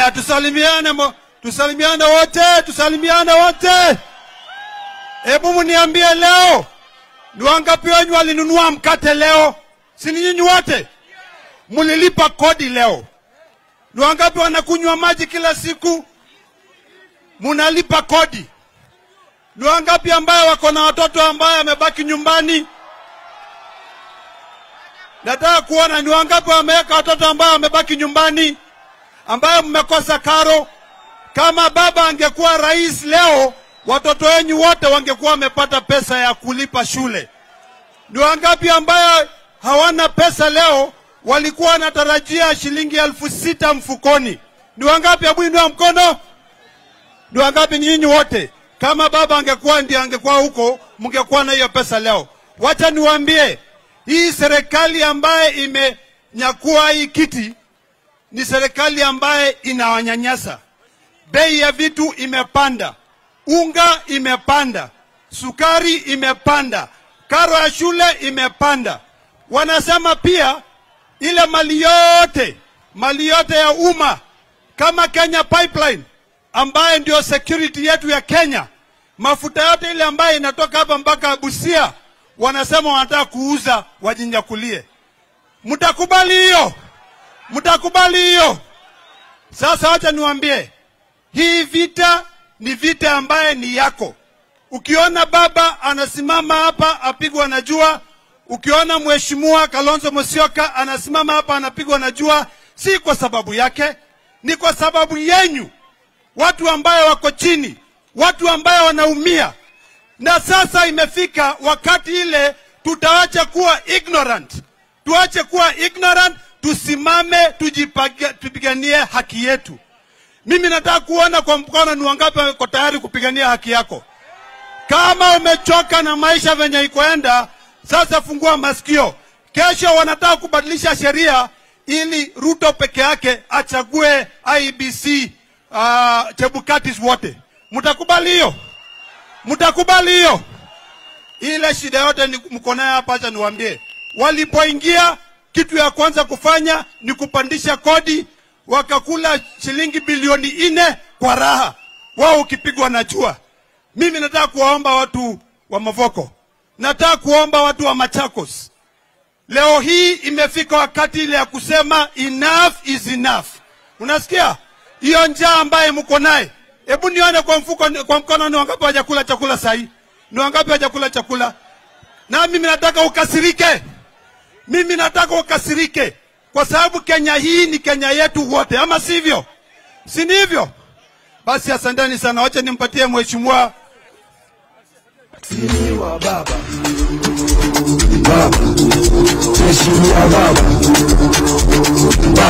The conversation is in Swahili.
Haya, tusalimiane, mo- tusalimiane wote, tusalimiane wote. Hebu mniambie leo, ni wangapi wenyu walinunua mkate leo? Si ni nyinyi wote mlilipa kodi leo? Ni wangapi wanakunywa maji kila siku? Munalipa kodi. Ni wangapi ambaye wako na watoto ambaye amebaki nyumbani? Nataka kuona ni wangapi wameweka watoto ambao wamebaki nyumbani, ambayo mmekosa karo. Kama baba angekuwa rais leo, watoto wenyu wote wangekuwa wamepata pesa ya kulipa shule. Ni wangapi ambayo hawana pesa leo, walikuwa wanatarajia shilingi elfu sita mfukoni? Ni wangapi? Hebu inua mkono. Ni wangapi? Ni nyinyi wote. Kama baba angekuwa ndiye angekuwa huko, mngekuwa na hiyo pesa leo. Wacha niwaambie, hii serikali ambaye imenyakua hii kiti ni serikali ambaye inawanyanyasa. Bei ya vitu imepanda, unga imepanda, sukari imepanda, karo ya shule imepanda. Wanasema pia ile mali yote, mali yote ya umma kama Kenya Pipeline ambaye ndio security yetu ya Kenya, mafuta yote ile ambayo inatoka hapa mpaka Busia, wanasema wanataka kuuza wajinyakulie. Mtakubali hiyo? Mtakubali hiyo? Sasa wacha niwaambie, hii vita ni vita ambaye ni yako. Ukiona baba anasimama hapa apigwa na jua, ukiona mheshimiwa Kalonzo Musyoka anasimama hapa anapigwa na jua, si kwa sababu yake, ni kwa sababu yenyu, watu ambaye wako chini, watu ambaye wanaumia. Na sasa imefika wakati ile tutaacha kuwa ignorant, tuache kuwa ignorant, tusimame, tujipaga- tupiganie haki yetu. Mimi nataka kuona kwa mkono ni wangapi wako tayari kupigania haki yako. Kama umechoka na maisha venye ikoenda, sasa fungua masikio. Kesho wanataka kubadilisha sheria ili Ruto peke yake achague IBC uh, Chebukatis wote. Mtakubali hiyo? Mtakubali hiyo? Ile shida yote ni mko nayo hapa, acha niwaambie. Walipoingia, kitu ya kwanza kufanya ni kupandisha kodi, wakakula shilingi bilioni nne kwa raha, wao ukipigwa na jua. Mimi nataka kuwaomba watu wa Mavoko, nataka kuomba watu wa Machakos, leo hii imefika wakati ile ya kusema enough is enough. Unasikia hiyo njaa ambaye mko naye? Hebu nione kwa mfuko, kwa mkono, ni wangapi hawajakula chakula sahi? Ni wangapi hawajakula chakula? Na mimi nataka ukasirike, mimi nataka ukasirike, kwa sababu Kenya hii ni Kenya yetu wote, ama sivyo? Si ni hivyo? Basi asanteni sana, wacha nimpatie mheshimiwa Mheshimiwa Baba, Baba, Mheshimiwa Baba, Baba.